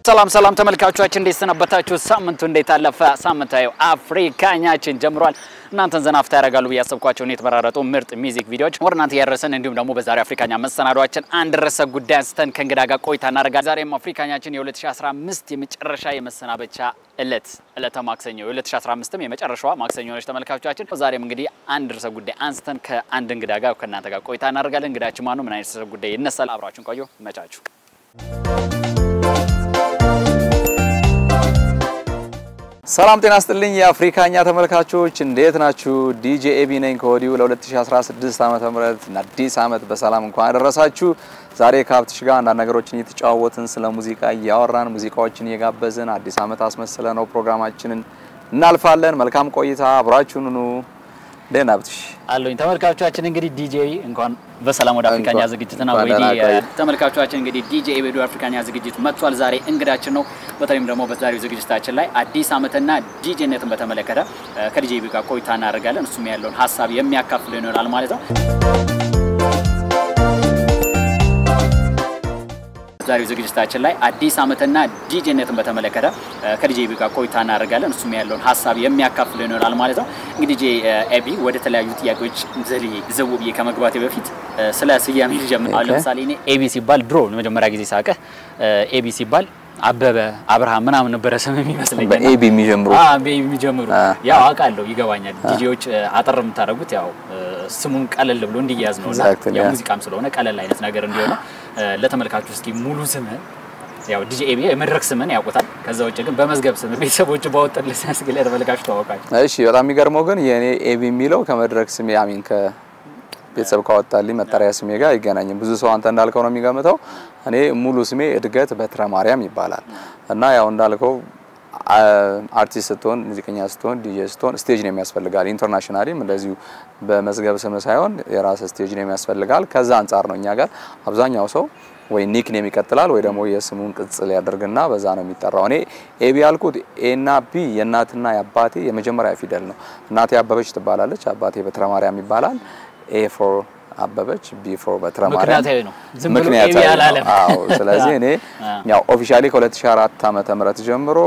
ሰላም ሰላም ተመልካቾቻችን እንዴት ሰነበታችሁ? ሳምንቱ እንዴት አለፈ? ሳምንታዊ አፍሪካኛችን ጀምሯል። እናንተን ዘና ፍታ ያደርጋሉ ብዬ ያሰብኳቸውን የተመራረጡ ምርጥ ሚዚክ ቪዲዮዎች ወደ እናንተ ያደረሰን እንዲሁም ደግሞ በዛሬው አፍሪካኛ መሰናዷችን አንድ ርዕሰ ጉዳይ አንስተን ከእንግዳ ጋር ቆይታ እናደርጋለን። ዛሬም አፍሪካኛችን የ2015 የመጨረሻ የመሰናበቻ እለት እለተ ማክሰኞ የ2015ም የመጨረሻዋ ማክሰኞ ነች ተመልካቾቻችን። ዛሬም እንግዲህ አንድ ርዕሰ ጉዳይ አንስተን ከአንድ እንግዳ ጋር ከእናንተ ጋር ቆይታ እናደርጋለን። እንግዳችን ማነው? ምን አይነት ርዕሰ ጉዳይ ይነሳል? አብራችሁን ቆዩ። መቻችሁ ሰላም ጤና ስጥልኝ የአፍሪካኛ ተመልካቾች እንዴት ናችሁ? ዲጄ ኤቢ ነኝ ከወዲሁ ለ2016 ዓመተ ምህረት አዲስ ዓመት በሰላም እንኳን አደረሳችሁ። ዛሬ ከሀብትሽ ጋር አንዳንድ ነገሮችን እየተጫወትን ስለ ሙዚቃ እያወራን ሙዚቃዎችን እየጋበዝን አዲስ ዓመት አስመስለ ነው ፕሮግራማችንን እናልፋለን። መልካም ቆይታ፣ አብራችሁን ኑ። ደህና ሀብትሽ አለኝ ተመልካቾቻችን እንግዲህ ዲጄ እንኳን በሰላም ወደ አፍሪካኛ እንኳን- ዝግጅትና እንኳን ወይዲ ደህና ቆይ። ተመልካቾቻችን እንግዲህ ዲጄ ወደ አፍሪካኛ ዝግጅት መጥቷል። ዛሬ እንግዳችን ነው። በተለይም ደግሞ በዛሬው ዝግጅታችን ላይ አዲስ ዓመትና ዲጄነትን በተመለከተ እ፣ ከዲጄ ጋር ቆይታ እናደርጋለን። እሱም ያለውን ሀሳብ የሚያካፍል ይሆናል ማለት ነው። ዛሬው ዝግጅታችን ላይ አዲስ ዓመትና ዲጄነትን በተመለከተ እ፣ ከዲጄ ጋር ቆይታ እናደርጋለን። እሱም ያለውን ሀሳብ የሚያካፍል ይሆናል ማለት ነው። እንግዲህ ዲጄ ኤቢ ወደ ተለያዩ ጥያቄዎች ዘሊ ዘው ብዬ ከመግባቴ በፊት እ፣ ስለ ስያሜ ልጀምር። አሁን ኦኬ። ለምሳሌ እኔ ኤቢ ሲባል ድሮ መጀመሪያ ጊዜ ሳቀህ ኤቢ ሲባል አበበ አብርሃም ምናምን ነበረ ስም የሚመስለኝ እና- በኤቢ የሚጀምሩ አ ቤቢ የሚጀምሩ አ። ያው አውቃለሁ፣ ይገባኛል። ዲጄዎች እ፣ አጠር የምታደርጉት ያው እ፣ ስሙን ቀለል ብሎ እንዲያዝ ነው እና Exactly, ያው yeah. ሙዚቃም ስለሆነ ቀለል አይነት ነገር እንዲሆነ እ፣ ለተመልካቹ እስኪ ሙሉ ስምህን ያው ዲጄ ኤቢ የመድረክ ስምን ያውቁታል። ከዛ ውጭ ግን በመዝገብ ስም ቤተሰቦቹ ባወጡልህ ስም እስኪ ለተመልካቹ ተዋውቃቸው። እሺ በጣም የሚገርመው ግን የእኔ ኤቢ የሚለው ከመድረክ ስሜ አሚን ከቤተሰብ ካወጣልኝ መጠሪያ ስሜ ጋር አይገናኝም። ብዙ ሰው አንተ እንዳልከው ነው የሚገምተው። እኔ ሙሉ ስሜ እድገት በትረ ማርያም ይባላል እና ያው እንዳልከው አ- አርቲስት ስትሆን ሙዚቀኛ ስትሆን ዲጄ ስትሆን ስቴጅ ነው የሚያስፈልጋል። ኢንተርናሽናሊም እንደዚሁ በመዝገብ ስም ሳይሆን የራስ ስቴጅ ነው የሚያስፈልጋል። ከዛ አንጻር ነው እኛ ጋር አብዛኛው ሰው ወይ ኒክ ኔም ይቀጥላል ወይ ደግሞ የስሙን ቅጽል ያደርግና በዛ ነው የሚጠራው። እኔ ኤቢ ያልኩት ኤና ቢ የእናትና የአባቴ የመጀመሪያ ፊደል ነው። እናቴ አበበች ትባላለች፣ አባቴ በትረ ማርያም ይባላል። ኤ ፎር አበበች፣ ቢ ፎር በትረ ማርያም ምክንያታዊ ነው። ዝም ብሎ ምክንያታዊ ኤቢ ነው። አላለም። አዎ። ስለዚህ እኔ አ። ያው ኦፊሻሊ ከ2004 ዓመተ ምህረት ጀምሮ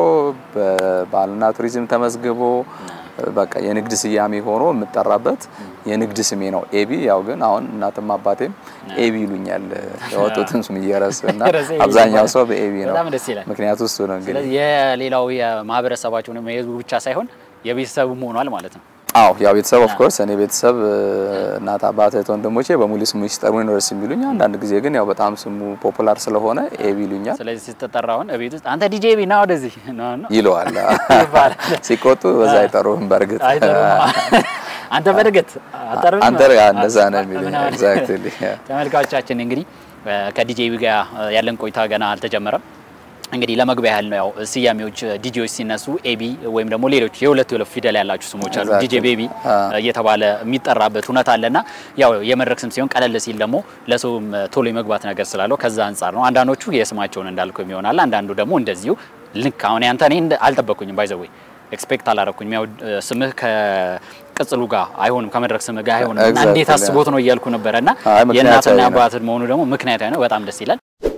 በባህልና ቱሪዝም ተመዝግቦ በቃ የንግድ ስያሜ ሆኖ የምጠራበት የንግድ ስሜ ነው ኤቢ። ያው ግን አሁን እናትም አባቴም ኤቢ ይሉኛል ያወጡትን ስም እየረስ እና ረስ ኤቢ አብዛኛው ይባላል። ሰው በኤቢ ነው። በጣም ደስ ይላል። ምክንያቱ እሱ ነው እንግዲህ ስለዚህ የሌላው የማህበረሰባቸውን የህዝቡ ብቻ ሳይሆን የቤተሰቡም ሆኗል ማለት ነው። አዎ ያው ቤተሰብ ኦፍ ኮርስ እኔ ቤተሰብ እናት አባት እህት ወንድሞቼ በሙሉ ስሙ ሲጠሩኝ ነው ደስ የሚሉኝ። አንዳንድ ጊዜ ግን ያው በጣም ስሙ ፖፑላር ስለሆነ ኤቢ ይሉኛል ስለዚህ ስትጠራ አሁን እቤት ውስጥ አንተ ዲጄ ኤቢ ና ወደዚህ ነው ነው ይለዋል። ይባላል። ሲቆጡ በዛ አይጠሩህም። በእርግጥ አይጠሩም። አንተ በእርግጥ አጠርም አንተ እንደዛ ነው የሚሉኝ። ኤግዛክትሊ ተመልካቾቻችን እንግዲህ ከዲጄ ኤቢ ጋር ያለን ቆይታ ገና አልተጀመረም። እንግዲህ ለመግቢያ ያህል ነው ያው ስያሜዎች ዲጄዎች ሲነሱ ኤቢ ወይም ደግሞ ሌሎች የሁለት የሁለት ፊደል ያላቸው ስሞች አሉ። Exactly. ዲጄ ቤቢ አ። እየተባለ የሚጠራበት እውነት አለና ያው የመድረክ ስም ሲሆን ቀለል ሲል ደግሞ ለሰውም ቶሎ የመግባት ነገር ስላለው ከዛ አንጻር ነው። አንዳንዶቹ የስማቸውን እንዳልከው ይሆናል። አንዳንዱ ደግሞ እንደዚሁ ልክ አሁን ያንተ እኔ እንደ- አልጠበቅኩኝም ባይዘወይ ኤክስፔክት አላረኩኝም። ያው እ፣ ስምህ ከቅጽሉ ጋር አይሆንም ከመድረክ ስምህ ጋር አይሆንም እና Exactly, እንዴት አስቦት ነው እያልኩ ነበረ እና አይ፣ ምክንያታዊ የእናትና ነው። የአባትህ መሆኑ ደግሞ ምክንያታዊ ነው። በጣም ደስ ይላል።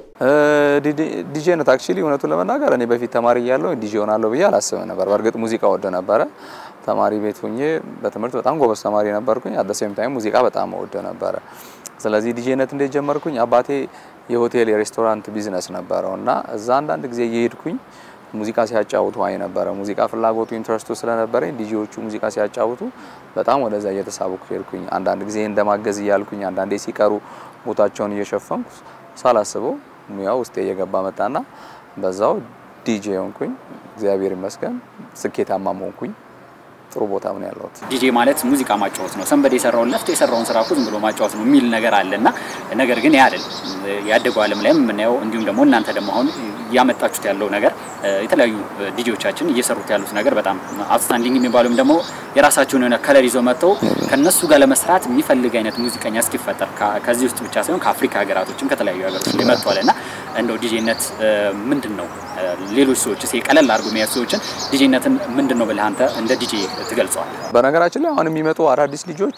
ዲጄነት አክቹሊ እውነቱን ለመናገር እኔ በፊት ተማሪ እያለሁ ዲጄ ሆናለሁ ብዬ አላስብም ነበር። በእርግጥ ሙዚቃ ወደ ነበረ ተማሪ ቤት ሆኜ በትምህርት በጣም ጎበዝ ተማሪ ነበርኩኝ። አት ሴም ታይም ሙዚቃ በጣም ወደ ነበረ። ስለዚህ ዲጄነት እንዴት ጀመርኩኝ? አባቴ የሆቴል የሬስቶራንት ቢዝነስ ነበረው እና እዛ አንዳንድ ጊዜ እየሄድኩኝ ሙዚቃ ሲያጫውቱ አይ ነበረ። ሙዚቃ ፍላጎቱ ኢንትረስቱ ስለነበረኝ ዲጄዎቹ ሙዚቃ ሲያጫውቱ በጣም ወደዛ እየተሳብኩ ሄድኩኝ። አንዳንድ ጊዜ እንደማገዝ እያልኩኝ፣ አንዳንዴ ሲቀሩ ቦታቸውን እየሸፈንኩ ሳላስበው ሙያው ውስጤ እየገባ መጣና በዛው ዲጄ ሆንኩኝ። እግዚአብሔር ይመስገን ስኬታማ ሆንኩኝ። ጥሩ ቦታ ምን ያለሁት ዲጄ ማለት ሙዚቃ ማጫወት ነው። ሰንበዴ የሰራውን ለፍቶ የሰራውን ስራ እኮ ዝም ብሎ ማጫወት ነው የሚል ነገር አለና ነገር ግን ያ አይደል። ያደገው ዓለም ላይም የምናየው እንዲሁም ደግሞ እናንተ ደግሞ አሁን ያመጣችሁት ያለው ነገር የተለያዩ ዲጄዎቻችን እየሰሩት ያሉት ነገር በጣም አውትስታንዲንግ የሚባሉም ደግሞ የራሳቸውን የሆነ ከለር ይዘው መጥተው ከነሱ ጋር ለመስራት የሚፈልግ አይነት ሙዚቀኛ እስኪፈጠር ከ- ከዚህ ውስጥ ብቻ ሳይሆን ከአፍሪካ ሀገራቶችም ከተለያዩ ሀገሮች ላይ መጥቷል እና እንደው ዲጄነት ምንድን ነው? ሌሎች ሰዎች ስ ቀለል አድርጎ የሚያዩ ሰዎችን ዲጄነትን ምንድን ነው ብለህ አንተ እንደ ዲጄ ትገልጸዋል? በነገራችን ላይ አሁን የሚመጡ አዳዲስ ልጆች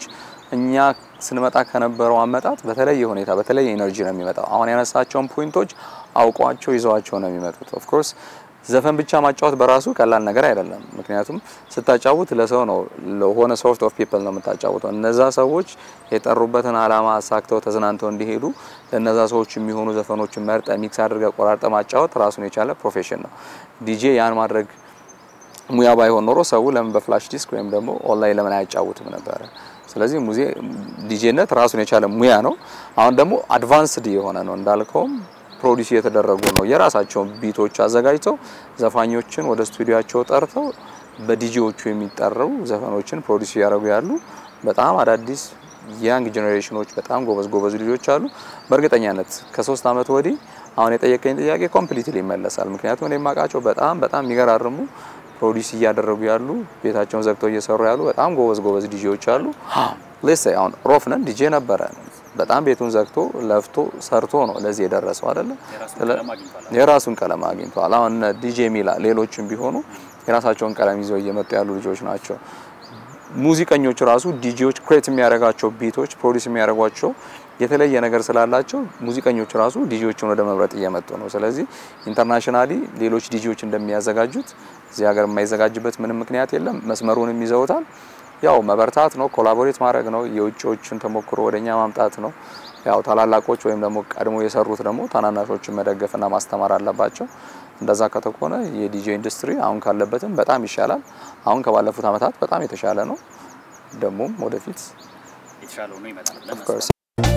እኛ ስንመጣ ከነበረው አመጣጥ በተለየ ሁኔታ በተለየ ኤነርጂ ነው የሚመጣው። አሁን ያነሳቸውን ፖይንቶች አውቋቸው ይዘዋቸው ነው የሚመጡት። ኦፍ ኮርስ ዘፈን ብቻ ማጫወት በራሱ ቀላል ነገር አይደለም። ምክንያቱም ስታጫውት ለሰው ነው ለሆነ ሶርት ኦፍ ፒፕል ነው የምታጫውተው። እነዛ ሰዎች የጠሩበትን አላማ አሳክተው ተዝናንተው እንዲሄዱ ለነዛ ሰዎች የሚሆኑ ዘፈኖችን መርጠ ሚክስ አድርገ ቆራርጠ ማጫወት ራሱን የቻለ ፕሮፌሽን ነው። ዲጄ ያን ማድረግ ሙያ ባይሆን ኖሮ ሰው ለምን በፍላሽ ዲስክ ወይም ደግሞ ኦንላይን ለምን አያጫውትም ነበረ? ስለዚህ ሙዜ ዲጄነት ራሱን የቻለ ሙያ ነው። አሁን ደግሞ አድቫንስድ የሆነ ነው እንዳልከውም ፕሮዲስ እየተደረጉ ነው። የራሳቸውን ቢቶች አዘጋጅተው ዘፋኞችን ወደ ስቱዲዮቸው ጠርተው በዲጂዎቹ የሚጠረቡ ዘፈኖችን ፕሮዲስ እያደረጉ ያሉ በጣም አዳዲስ ያንግ ጄኔሬሽኖች በጣም ጎበዝ ጎበዝ ልጆች አሉ። በእርግጠኛነት ከሶስት አመት ወዲህ አሁን የጠየቀኝ ጥያቄ ኮምፕሊትሊ ይመለሳል። ምክንያቱም እኔ የማውቃቸው በጣም በጣም የሚገራርሙ ፕሮዲስ እያደረጉ ያሉ ቤታቸውን ዘግተው እየሰሩ ያሉ በጣም ጎበዝ ጎበዝ ዲጄዎች አሉ። ሌስ አሁን ሮፍነን ዲጄ ነበረ በጣም ቤቱን ዘግቶ ለፍቶ ሰርቶ ነው ለዚህ የደረሰው አይደለ? የራሱን ቀለም አግኝቷል። አሁን ዲጄ ሚላ ሌሎችም ቢሆኑ የራሳቸውን ቀለም ይዘው እየመጡ ያሉ ልጆች ናቸው። ሙዚቀኞች ራሱ ዲጄዎች ክሬት የሚያደርጋቸው ቢቶች ፕሮዲስ የሚያደርጓቸው የተለየ ነገር ስላላቸው ሙዚቀኞች ራሱ ዲጄዎችን ወደ መምረጥ እየመጡ ነው። ስለዚህ ኢንተርናሽናሊ ሌሎች ዲጄዎች እንደሚያዘጋጁት እዚህ ሀገር የማይዘጋጅበት ምንም ምክንያት የለም። መስመሩንም ይዘውታል። ያው መበርታት ነው፣ ኮላቦሬት ማድረግ ነው፣ የውጭዎችን ተሞክሮ ወደኛ ማምጣት ነው። ያው ታላላቆች ወይም ደግሞ ቀድሞ የሰሩት ደግሞ ታናናሾችን መደገፍና ማስተማር አለባቸው። እንደዛ ከተኮነ የዲጄ ኢንዱስትሪ አሁን ካለበትም በጣም ይሻላል። አሁን ከባለፉት ዓመታት በጣም የተሻለ ነው። ደግሞም ወደፊት የተሻለ ሆኖ ይመጣል። ኦፍ ኮርስ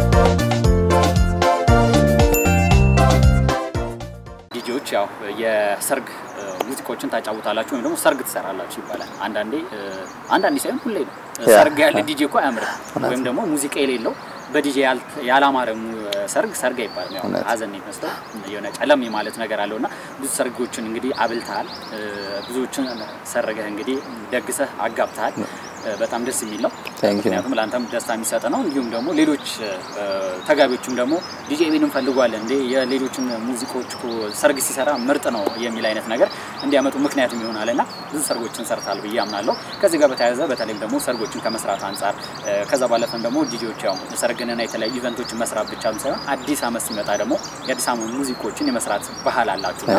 ዲጄዎች ያው የሰርግ ሙዚቃዎችን ታጫውታላችሁ ወይም ደግሞ ሰርግ ትሰራላችሁ ይባላል። አንዳንዴ አንዳንዴ ሳይሆን ሁሌ ነው። ሰርግ ያለ ዲጄ እኮ አያምርም። ወይም ደግሞ ሙዚቃ የሌለው በዲጄ ያላማረ ሰርግ ሰርግ አይባልም። ያው ሀዘን ይመስለው የሆነ ጨለም የማለት ነገር አለውና ብዙ ሰርጎችን እንግዲህ አብልተሃል፣ ብዙዎችን ሰርገህ እንግዲህ ደግሰህ አጋብተሃል። በጣም ደስ የሚል ነው። ምክንያቱም ለአንተም ደስታ የሚሰጥ ነው። እንዲሁም ደግሞ ሌሎች ተጋቢዎችም ደግሞ ዲጄ ቤን እንፈልጓለን እንዴ የሌሎችን ሙዚቃዎች ሰርግ ሲሰራ ምርጥ ነው የሚል አይነት ነገር እንዲያመጡ ምክንያቱም ይሆናል እና ብዙ ሰርጎችን ሰርታል ብዬ አምናለሁ። ከዚህ ጋር በተያያዘ በተለይም ደግሞ ሰርጎችን ከመስራት አንጻር ከዛ ባለፈም ደግሞ ዲጄዎች ያው ሰርግንና የተለያዩ ኢቨንቶችን መስራት ብቻ ሳይሆን አዲስ ዓመት ሲመጣ ደግሞ የአዲስ ዓመት ሙዚቆችን የመስራት ባህል አላችሁና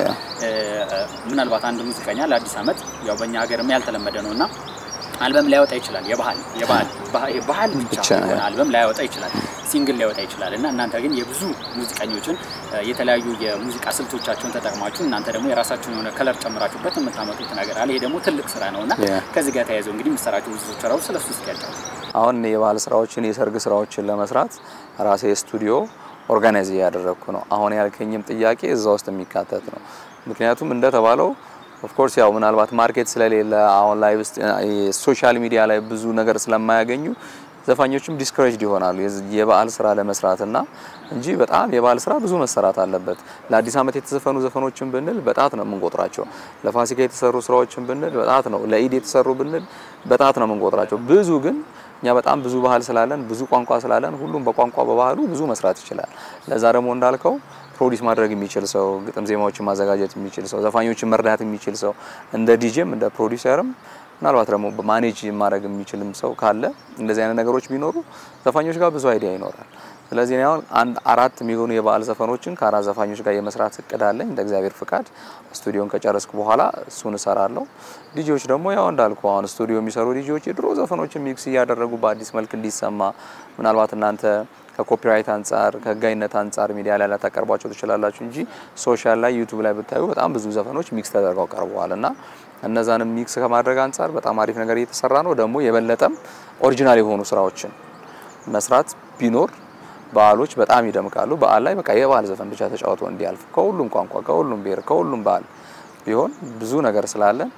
ምናልባት አንድ ሙዚቀኛ ለአዲስ ዓመት ያው በእኛ ሀገርም ያልተለመደ ነው እና አልበም ላያወጣ ይችላል። የባህል የባህል ባህል ብቻ የሆነ አልበም ላያወጣ ይችላል፣ ሲንግል ላያወጣ ይችላል እና እናንተ ግን የብዙ ሙዚቀኞችን የተለያዩ የሙዚቃ ስልቶቻቸውን ተጠቅማችሁ እናንተ ደግሞ የራሳችሁን የሆነ ከለር ጨምራችሁበት የምታመጡት ነገር አለ። ይሄ ደግሞ ትልቅ ስራ ነው እና ከዚህ ጋር ተያይዘው እንግዲህ የምትሰራቸው ብዙ ስራዎች ስለሱ እስኪ ያጫውቱ። አሁን የባህል ስራዎችን የሰርግ ስራዎችን ለመስራት ራሴ ስቱዲዮ ኦርጋናይዝ እያደረግኩ ነው። አሁን ያልከኝም ጥያቄ እዛ ውስጥ የሚካተት ነው። ምክንያቱም እንደተባለው ኦፍኮርስ ያው ምናልባት ማርኬት ስለሌለ አሁን ላይ ውስጥ ሶሻል ሚዲያ ላይ ብዙ ነገር ስለማያገኙ ዘፋኞችም ዲስከሬጅድ ይሆናሉ የበዓል ስራ ለመስራት እና እንጂ በጣም የበዓል ስራ ብዙ መሰራት አለበት። ለአዲስ ዓመት የተዘፈኑ ዘፈኖችን ብንል በጣት ነው የምንቆጥራቸው። ለፋሲካ የተሰሩ ስራዎችን ብንል በጣት ነው። ለኢድ የተሰሩ ብንል በጣት ነው የምንቆጥራቸው። ብዙ ግን እኛ በጣም ብዙ ባህል ስላለን ብዙ ቋንቋ ስላለን ሁሉም በቋንቋ በባህሉ ብዙ መስራት ይችላል። ለዛ ደግሞ እንዳልከው ፕሮዲስ ማድረግ የሚችል ሰው፣ ግጥም ዜማዎችን ማዘጋጀት የሚችል ሰው፣ ዘፋኞችን መርዳት የሚችል ሰው እንደ ዲጄም እንደ ፕሮዲሰርም ምናልባት ደግሞ ማኔጅ ማድረግ የሚችልም ሰው ካለ እንደዚህ አይነት ነገሮች ቢኖሩ ዘፋኞች ጋር ብዙ አይዲያ ይኖራል። ስለዚህ እኔ አሁን አንድ አራት የሚሆኑ የበዓል ዘፈኖችን ከአራት ዘፋኞች ጋር የመስራት እቅድ አለኝ። እንደ እግዚአብሔር ፍቃድ ስቱዲዮን ከጨረስኩ በኋላ እሱን እሰራለሁ። ዲጂዎች ደግሞ ያው እንዳልኩ አሁን ስቱዲዮ የሚሰሩ ዲጂዎች የድሮ ዘፈኖችን ሚክስ እያደረጉ በአዲስ መልክ እንዲሰማ ምናልባት እናንተ ከኮፒራይት አንጻር ከህጋዊነት አንጻር ሚዲያ ላይ ላታቀርቧቸው ትችላላችሁ እንጂ ሶሻል ላይ ዩቲዩብ ላይ ብታዩ በጣም ብዙ ዘፈኖች ሚክስ ተደርገው ቀርበዋል እና እነዛንም ሚክስ ከማድረግ አንጻር በጣም አሪፍ ነገር እየተሰራ ነው። ደግሞ የበለጠም ኦሪጂናል የሆኑ ስራዎችን መስራት ቢኖር በዓሎች በጣም ይደምቃሉ። በዓል ላይ በቃ የበዓል ዘፈን ብቻ ተጫውቶ እንዲያልፍ ከሁሉም ቋንቋ፣ ከሁሉም ብሔር፣ ከሁሉም ባህል ቢሆን ብዙ ነገር ስላለን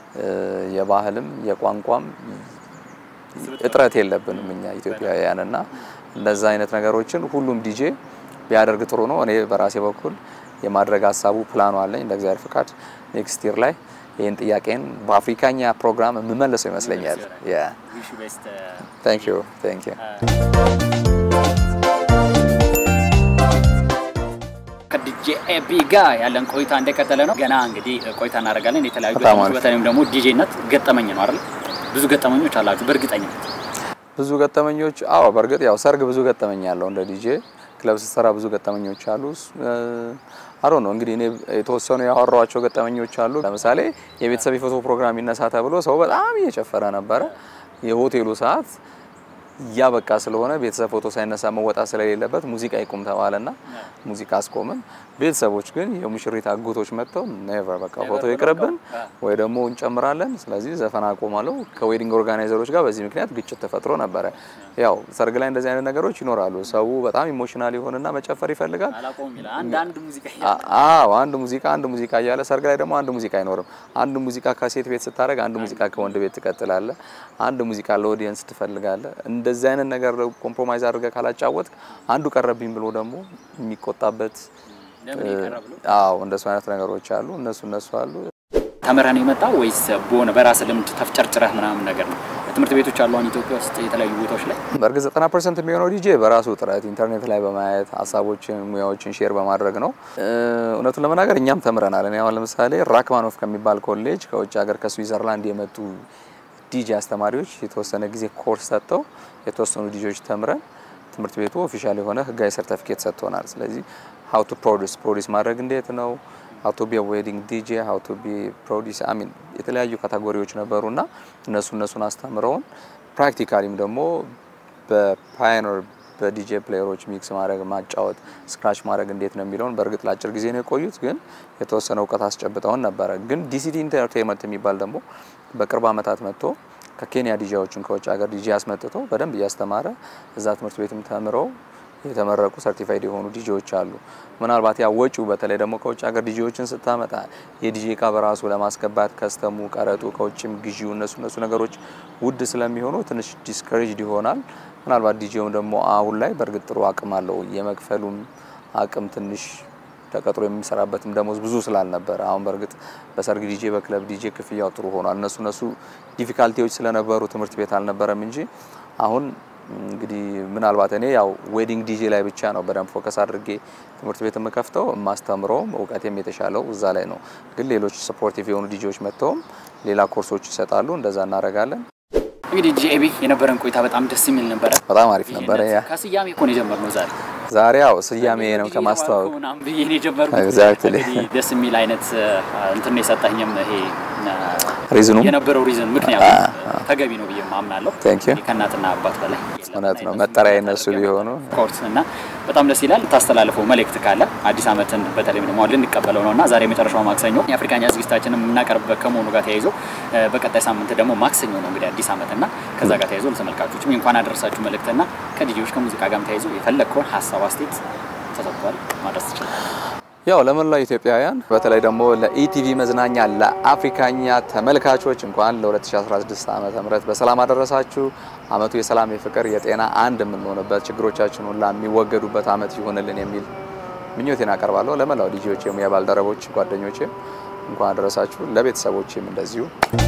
የባህልም የቋንቋም እጥረት የለብንም እኛ ኢትዮጵያውያን እና እንደዛ አይነት ነገሮችን ሁሉም ዲጄ ቢያደርግ ጥሩ ነው። እኔ በራሴ በኩል የማድረግ ሀሳቡ ፕላኑ አለኝ። እንደ እግዚአብሔር ፍቃድ ኔክስት ይር ላይ ይህን ጥያቄን በአፍሪካኛ ፕሮግራም የምመለሰው ይመስለኛል። ታንክ ዩ ታንክ ዩ ከዲጄ ኤቢ ጋር ያለን ቆይታ እንደቀጠለ ነው። ገና እንግዲህ ቆይታ እናደርጋለን። የተለያዩ ገጠመኞች በተለይም ደግሞ ዲጄነት ገጠመኝ ነው አይደል? ብዙ ገጠመኞች አላችሁ በእርግጠኝነት። ብዙ ገጠመኞች አዎ፣ በእርግጥ ያው ሰርግ ብዙ ገጠመኝ ያለው እንደ ዲጄ ክለብ ስትሰራ ብዙ ገጠመኞች አሉ። አሮ ነው እንግዲህ እኔ የተወሰኑ ያወራኋቸው ገጠመኞች አሉ። ለምሳሌ የቤተሰብ የፎቶ ፕሮግራም ይነሳ ተብሎ ሰው በጣም እየጨፈረ ነበረ። የሆቴሉ ሰዓት እያበቃ ስለሆነ ቤተሰብ ፎቶ ሳይነሳ መወጣት ስለሌለበት ሙዚቃ ይቁም ተባለና ሙዚቃ አስቆምን። ቤተሰቦች ግን የሙሽሪት አጎቶች መጥተው ኔቨር በቃ ፎቶ ይቅርብን ወይ ደግሞ እንጨምራለን፣ ስለዚህ ዘፈን አቆማለሁ። ከዌዲንግ ኦርጋናይዘሮች ጋር በዚህ ምክንያት ግጭት ተፈጥሮ ነበረ። ያው ሰርግ ላይ እንደዚህ አይነት ነገሮች ይኖራሉ። ሰው በጣም ኢሞሽናል ይሆንና መጨፈር ይፈልጋል። አዎ አንድ ሙዚቃ አንድ ሙዚቃ እያለ ሰርግ ላይ ደግሞ አንድ ሙዚቃ አይኖርም። አንድ ሙዚቃ ከሴት ቤት ስታደርግ አንድ ሙዚቃ ከወንድ ቤት ትቀጥላለ። አንድ ሙዚቃ ለኦዲየንስ ትፈልጋለ። እንደዚህ አይነት ነገር ኮምፕሮማይዝ አድርገህ ካላጫወትክ አንዱ ቀረብኝ ብሎ ደግሞ የሚቆጣበት አዎ እንደሱ አይነት ነገሮች አሉ። እነሱ እነሱ አሉ። ተምረህ ነው የመጣው ወይስ በሆነ በራስህ ልምድ ተፍጨርጭረህ ምናምን ነገር ነው? ትምህርት ቤቶች አሉ አሁን ኢትዮጵያ ውስጥ የተለያዩ ቦታዎች ላይ። በእርግጥ 90% የሚሆነው ዲጄ በራሱ ጥረት ኢንተርኔት ላይ በማየት ሀሳቦችን፣ ሙያዎችን ሼር በማድረግ ነው። እውነቱን ለመናገር እኛም ተምረናል። እኔ አሁን ለምሳሌ ራክማኖፍ ከሚባል ኮሌጅ ከውጭ ሀገር ከስዊዘርላንድ የመጡ ዲጄ አስተማሪዎች የተወሰነ ጊዜ ኮርስ ሰጥተው የተወሰኑ ዲጄዎች ተምረን ትምህርት ቤቱ ኦፊሻል የሆነ ህጋዊ ሰርቲፊኬት ሰጥቶናል። ስለዚህ ሀው ቱ ፕሮዲስ ፕሮዲስ ማድረግ እንዴት ነው ሀው ቱ ቢ ዌዲንግ ዲጄ ሀው ቱ ቢ ፕሮዲስ አሚን የተለያዩ ካታጎሪዎች ነበሩና እነሱ እነሱን አስተምረውን ፕራክቲካሊም ደግሞ በፓዮኒር በዲጄ ፕሌየሮች ሚክስ ማድረግ ማጫወት ስክራች ማድረግ እንዴት ነው የሚለውን በእርግጥ ለአጭር ጊዜ ነው የቆዩት፣ ግን የተወሰነ እውቀት አስጨብጠውን ነበረ። ግን ዲሲዲ ኢንተርቴንመንት የሚባል ደግሞ በቅርብ ዓመታት መጥቶ ከኬንያ ዲጄዎችን ከውጭ ሀገር ዲጄ አስመጥቶ በደንብ እያስተማረ እዛ ትምህርት ቤትም ተምረው የተመረቁ ሰርቲፋይድ የሆኑ ዲጄዎች አሉ። ምናልባት ያ ወጪው በተለይ ደግሞ ከውጭ ሀገር ዲጄዎችን ስታመጣ የዲጄ እቃ በራሱ ለማስገባት ከስተሙ፣ ቀረጡ፣ ከውጭም ግዢው እነሱ እነሱ ነገሮች ውድ ስለሚሆኑ ትንሽ ዲስከሬጅድ ይሆናል። ምናልባት ዲጄውም ደግሞ አሁን ላይ በእርግጥ ጥሩ አቅም አለው የመክፈሉም አቅም ትንሽ ተቀጥሮ የሚሰራበትም ደሞዝ ብዙ ስላልነበረ አሁን በእርግጥ በሰርግ ዲጄ በክለብ ዲጄ ክፍያው ጥሩ ሆኗል። እነሱ እነሱ ዲፊካልቲዎች ስለነበሩ ትምህርት ቤት አልነበረም እንጂ አሁን እንግዲህ ምናልባት እኔ ያው ዌዲንግ ዲጄ ላይ ብቻ ነው በደንብ ፎከስ አድርጌ ትምህርት ቤት የምከፍተው የማስተምረውም እውቀቴም የተሻለው እዛ ላይ ነው። ግን ሌሎች ሰፖርቲቭ የሆኑ ዲጄዎች መጥተውም ሌላ ኮርሶች ይሰጣሉ። እንደዛ እናደርጋለን። እንግዲህ ጂኤቢ የነበረን ቆይታ በጣም ደስ የሚል ነበረ። በጣም አሪፍ ነበረ። ያ ከስያሜ እኮ ነው የጀመርነው ዛሬ ዛሬ ያው ስያሜ ነው ከማስተዋወቅ ምናምን ብዬ ነው የጀመርኩት። ኤግዛክትሊ እንግዲህ ደስ የሚል አይነት እንትን ነው የሰጠኝም ይሄ ሪዝኑ የነበረው ሪዝን ምክንያቱም ተገቢ ነው ብዬ ማምናለሁ። ቴንክ ዩ ከእናትና አባት በላይ እውነት ነው። መጠሪያ የነሱ ቢሆኑ ኮርስ እና በጣም ደስ ይላል። ታስተላልፈው መልእክት ካለ አዲስ ዓመትን በተለይም ደግሞ ልንቀበለው ነው እና ዛሬ የመጨረሻው ማክሰኞ የአፍሪካኛ ዝግጅታችንን የምናቀርብበት ከመሆኑ ጋር ተያይዞ በቀጣይ ሳምንት ደግሞ ማክሰኞ ነው እንግዲህ አዲስ ዓመት እና ከዛ ጋር ተያይዞ ለተመልካቾችም እንኳን አደረሳችሁ መልእክትና ከዲጂዎች ከሙዚቃ ጋርም ተያይዞ የፈለግከውን ሀሳብ አስተያየት ተሰጥቷል ማድረስ ትችላል። ያው ለመላው ኢትዮጵያውያን በተለይ ደግሞ ለኢቲቪ መዝናኛ ለአፍሪካኛ ተመልካቾች እንኳን ለ2016 ዓመተ ምህረት በሰላም አደረሳችሁ። አመቱ የሰላም የፍቅር፣ የጤና አንድ የምንሆንበት ችግሮቻችን ሁላ የሚወገዱበት አመት ይሁንልን የሚል ምኞቴን አቀርባለሁ። ለመላው ዲጂዎች፣ የሙያ ባልደረቦች፣ ጓደኞቼም እንኳን አደረሳችሁ። ለቤተሰቦቼም እንደዚሁ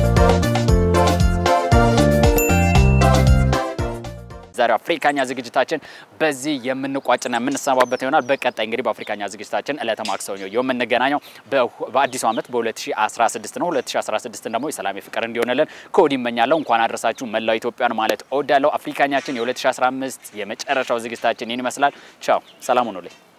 ዛሬው አፍሪካኛ ዝግጅታችን በዚህ የምንቋጭና የምንሰማበት ይሆናል። በቀጣይ እንግዲህ በአፍሪካኛ ዝግጅታችን ዕለተ ማክሰኞ የምንገናኘው በአዲሱ ዓመት በ2016 ነው። 2016 ደግሞ የሰላም የፍቅር እንዲሆንልን ከወዲህ እመኛለሁ። እንኳን አድረሳችሁ መላው ኢትዮጵያን ማለት እወዳለሁ። አፍሪካኛችን የ2015 የመጨረሻው ዝግጅታችን ይህን ይመስላል። ቻው፣ ሰላም ሁኑልኝ።